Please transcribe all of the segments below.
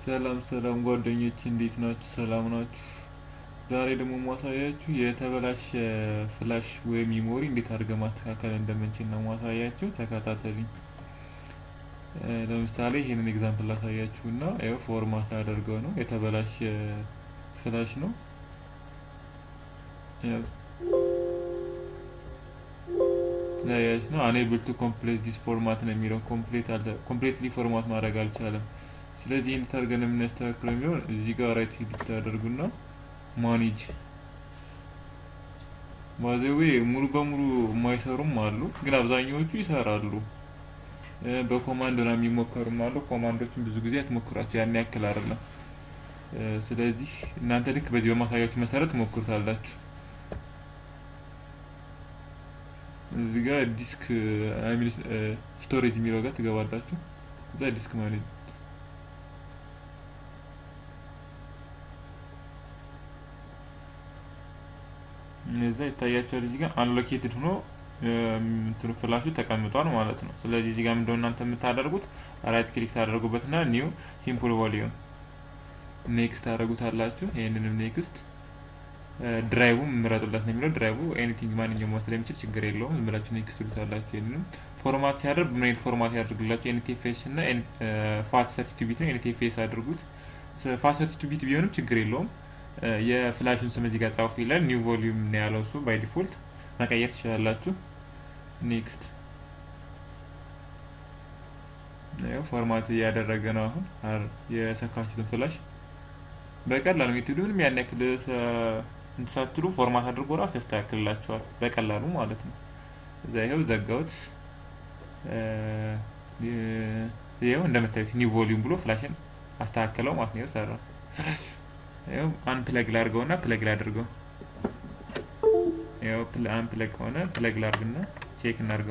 ሰላም ሰላም ጓደኞች እንዴት ናችሁ? ሰላም ናችሁ? ዛሬ ደግሞ ማሳያችሁ የተበላሸ ፍላሽ ወይም ሚሞሪ እንዴት አድርገን ማስተካከል እንደምንችል ነው ማሳያችሁ። ተከታተሉኝ። ለምሳሌ ይሄንን ኤግዛምፕል ላሳያችሁ እና ያው ፎርማት አደርገው ነው የተበላሸ ፍላሽ ነው። ያያች ነው አንኤብል ቱ ኮምፕሌት ዲስ ፎርማት ነው የሚለው ኮምፕሌት አለ ኮምፕሌትሊ ፎርማት ማድረግ አልቻለም። ስለዚህ ይህን ታርገን የምናስተካክለው የሚሆን እዚህ ጋር ራይት ክሊክ ታደርጉና ማኔጅ ባዘዌ ሙሉ በሙሉ የማይሰሩም አሉ፣ ግን አብዛኛዎቹ ይሰራሉ። በኮማንድ ነው የሚሞከሩም አሉ። ኮማንዶችን ብዙ ጊዜ አትሞክሯቸው፣ ያን ያክል አይደለም። ስለዚህ እናንተ ልክ በዚህ በማሳያችሁ መሰረት ሞክሩታላችሁ። እዚህ ጋር ዲስክ ስቶሬጅ የሚለው ጋር ትገባላችሁ። እዛ ዲስክ ማለት እዛ ይታያቸዋል። እዚህ ጋር አንሎኬትድ ሆኖ እንትኑ ፍላሹ ተቀምጧል ማለት ነው። ስለዚህ እዚህ ጋር ምንድነው እናንተ የምታደርጉት ራይት ክሊክ ታደርጉበትና ኒው ሲምፕል ቮሊዩም ኔክስት ታደርጉታላችሁ። ይሄንንም ኔክስት ድራይቡ ምረጡለት ነው የሚለው። ድራይቡ ኤኒቲንግ ማንኛውም መውሰድ የሚችል ችግር የለውም። ዝም ብላችሁ ኔክስት ትሉታላችሁ። ይሄንንም ፎርማት ሲያደርግ ምን አይነት ፎርማት ያደርግላችሁ? ኤንቲኤፍኤስ እና ፋት ሰርቲ ቢት ነው። ኤንቲኤፍኤስ አድርጉት። ፋት ሰርቲ ቢት ቢሆንም ችግር የለውም። የፍላሹን ስም እዚህ ጋር ጻፉ ይላል። ኒው ቮሊዩም ነው ያለው እሱ። ባይ ዲፎልት መቀየር ትችላላችሁ። ኔክስት ያው ፎርማት እያደረገ ነው አሁን የሰካችሁትን ፍላሽ በቀላሉ ሜቶዱ ምንም ያን ያክል እንትሳትሉ ፎርማት አድርጎ ራሱ ያስተካክልላቸዋል በቀላሉ ማለት ነው። እዛ ይኸው ዘጋውት። ይኸው እንደምታዩት ኒው ቮሊዩም ብሎ ፍላሽን አስተካከለው ማለት ነው። ሰራ ፍላሽ ይኸው አን ፕለግ ላድርገውና ፕለግ ላድርገው። ይኸው አን ፕለግ ሆነ ፕለግ ላድርግና ቼክ እናድርገው።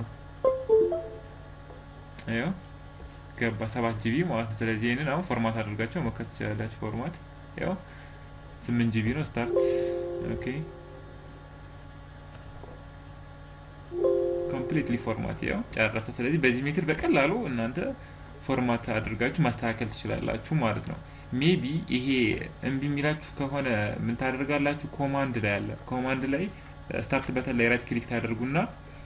ይኸው ገባ ሰባት ጂቢ ማለት ነው። ስለዚህ ይህንን አሁን ፎርማት አድርጋቸው መከት ትችላላችሁ። ፎርማት ያው ስምንት ጂቢ ነው ስታርት ኦኬ ኮምፕሊትሊ ፎርማት ያው ጨረሰ። ስለዚህ በዚህ ሜትር በቀላሉ እናንተ ፎርማት አድርጋችሁ ማስተካከል ትችላላችሁ ማለት ነው። ሜቢ ይሄ እምቢ የሚላችሁ ከሆነ ምን ታደርጋላችሁ? ኮማንድ ላይ አለ። ኮማንድ ላይ ስታርት በተን ላይ ራይት ክሊክ ታደርጉና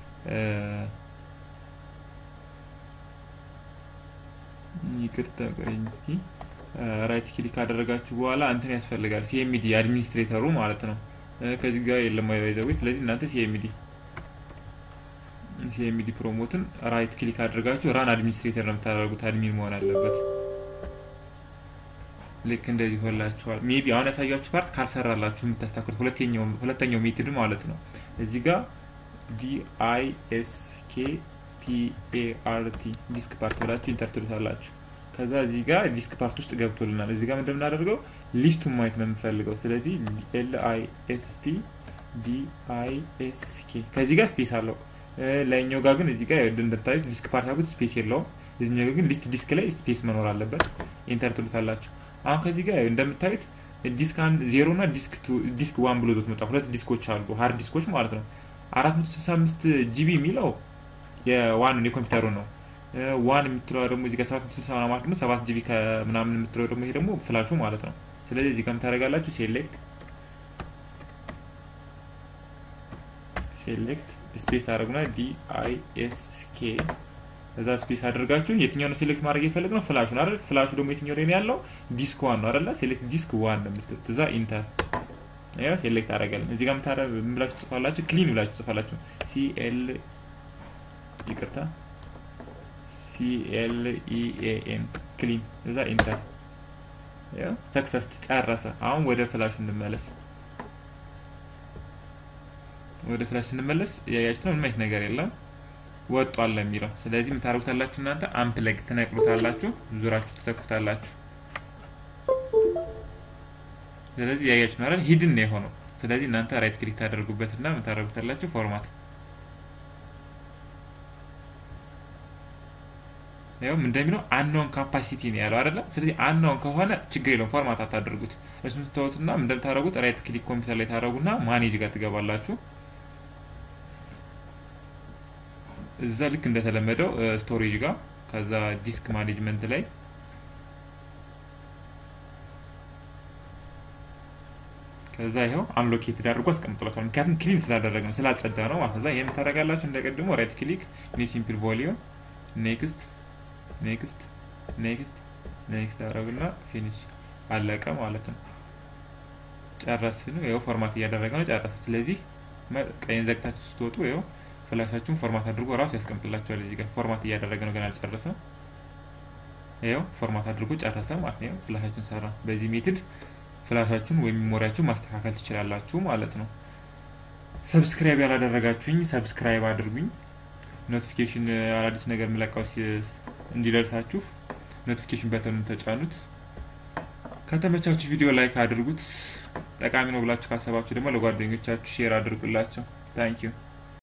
ይቅርታ ቆይኝ እስኪ ራይት ክሊክ ካደረጋችሁ በኋላ እንትን ያስፈልጋል ሲኤምዲ አድሚኒስትሬተሩ ማለት ነው። ከዚህ ጋር የለም አይዘው። ስለዚህ እናንተ ሲኤምዲ ሲኤምዲ ፕሮሞትን ራይት ክሊክ አድርጋችሁ ራን አድሚኒስትሬተር ነው የምታደርጉት። አድሚን መሆን አለበት። ልክ እንደዚህ ሆላችኋል። ሜቢ አሁን ያሳያችሁ ፓርት ካልሰራላችሁ የምታስተካክሉት ሁለተኛው ሁለተኛው ሜትድ ማለት ነው። እዚህ ጋር ዲአይኤስኬ ፒኤአርቲ ዲስክ ፓርት ብላችሁ ኢንተር ትሉታላችሁ። ከዛ እዚህ ጋር ዲስክ ፓርት ውስጥ ገብቶልናል። እዚህ ጋር እንደምናደርገው ሊስቱን ማየት ነው የምንፈልገው። ስለዚህ ኤል አይ ኤስ ቲ ዲ አይ ኤስ ኬ ከዚህ ጋር ስፔስ አለው። ላይኛው ጋር ግን እዚህ ጋር እንደምታዩት ዲስክ ፓርት ያልኩት ስፔስ የለውም። እዚህኛው ግን ሊስት ዲስክ ላይ ስፔስ መኖር አለበት። ኢንተር ትሉታላችሁ። አሁን ከዚህ ጋር እንደምታዩት ዲስክ ዜሮ እና ዲስክ ዲስክ ዋን ብሎ ዞት መጣ። ሁለት ዲስኮች አሉ፣ ሀርድ ዲስኮች ማለት ነው። አራት መቶ ስልሳ አምስት ጂቢ የሚለው የዋን የኮምፒውተሩ ነው። ዋን የምትለው ደግሞ እዚህ ጋር ሰባት መቶ ስልሳ ማለት ደግሞ ሰባት ጂቢ ከምናምን የምትለው ደግሞ ይሄ ደግሞ ፍላሹ ማለት ነው። ስለዚህ እዚህ ጋር ታደርጋላችሁ ሴሌክት ሴሌክት ስፔስ ታደርጉና ዲ አይ ኤስ ኬ እዛ ስፔስ አድርጋችሁ የትኛው ነው ሴሌክት ማድረግ የፈለግ ነው ፍላሹ አይደል? ፍላሹ ደግሞ የትኛው ላይ ነው ያለው? ዲስክ ዋን ነው አይደለ? ሴሌክት ዲስክ ዋን ነው የምትሉት። እዛ ኢንተር ያው ሴሌክት አደረጋለን። እዚህ ጋር ምታረ ምን ብላችሁ ጽፋላችሁ? ክሊን ብላችሁ ጽፋላችሁ። ሲኤል ይቅርታ ሲኤልኢኤኤን ክሊን እዛ ኢንተር ያው ሰክሰስ ጨረሰ። አሁን ወደ ፍላሽ እንመለስ። ወደ ፍላሽ ስንመለስ ያያችሁ ነው ምንም አይነት ነገር የለም ወጧል የሚለው። ስለዚህ የምታደርጉታላችሁ እናንተ አምፕለግ ትነቅሉታላችሁ፣ ዙራችሁ ትሰኩታላችሁ። ስለዚህ ያያችሁ ነው አይደል? ሂድን ነው የሆነው። ስለዚህ እናንተ ራይት ክሊክ ታደርጉበትና የምታደርጉታላችሁ ፎርማት ያው እንደሚለው አንኖን ካፓሲቲ ነው ያለው አይደለ? ስለዚህ አንኖን ከሆነ ችግር የለውም ፎርማት አታደርጉት። እሱን ስትተውትና እንደምታደርጉት ራይት ክሊክ ኮምፒውተር ላይ ታደርጉና ማኔጅ ጋር ትገባላችሁ። እዛ ልክ እንደተለመደው ስቶሬጅ ጋር ከዛ ዲስክ ማኔጅመንት ላይ ከዛ ይኸው አንሎኬትድ አድርጎ አስቀምጥላችኋል። ምክንያቱም ክሊን ስላደረግ ነው ስላጸዳ ነው ማለት ነው። እዛ ይህን ታደርጋላችሁ እንደቀድሞ ራይት ክሊክ ኒ ሲምፕል ቮሊዩም ኔክስት ኔክስት ኔክስት ኔክስት አደረጉና ፊኒሽ አለቀ ማለት ነው። ጨረስን። ይኸው ፎርማት እያደረገ ነው ጨረሰ። ስለዚህ ቀይን ዘግታችሁ ስትወጡ ይኸው ፍላሻችሁን ፎርማት አድርጎ ራሱ ያስቀምጥላችኋል። እዚህ ጋር ፎርማት እያደረገ ነው ገና አልጨረሰም። ይኸው ፎርማት አድርጎ ጨረሰ ማለት ነው። ፍላሻችሁን ሰራ። በዚህ ሜትድ ፍላሻችሁን ወይም ሜሞሪያችሁን ማስተካከል ትችላላችሁ ማለት ነው። ሰብስክራይብ ያላደረጋችሁኝ ሰብስክራይብ አድርጉኝ። ኖቲፊኬሽን አዳዲስ ነገር የምለቃው እንዲደርሳችሁ ኖቲፊኬሽን በተኑን ተጫኑት። ከተመቻችሁ ቪዲዮ ላይክ አድርጉት። ጠቃሚ ነው ብላችሁ ካሰባችሁ ደግሞ ለጓደኞቻችሁ ሼር አድርጉላቸው። ታንኪዩ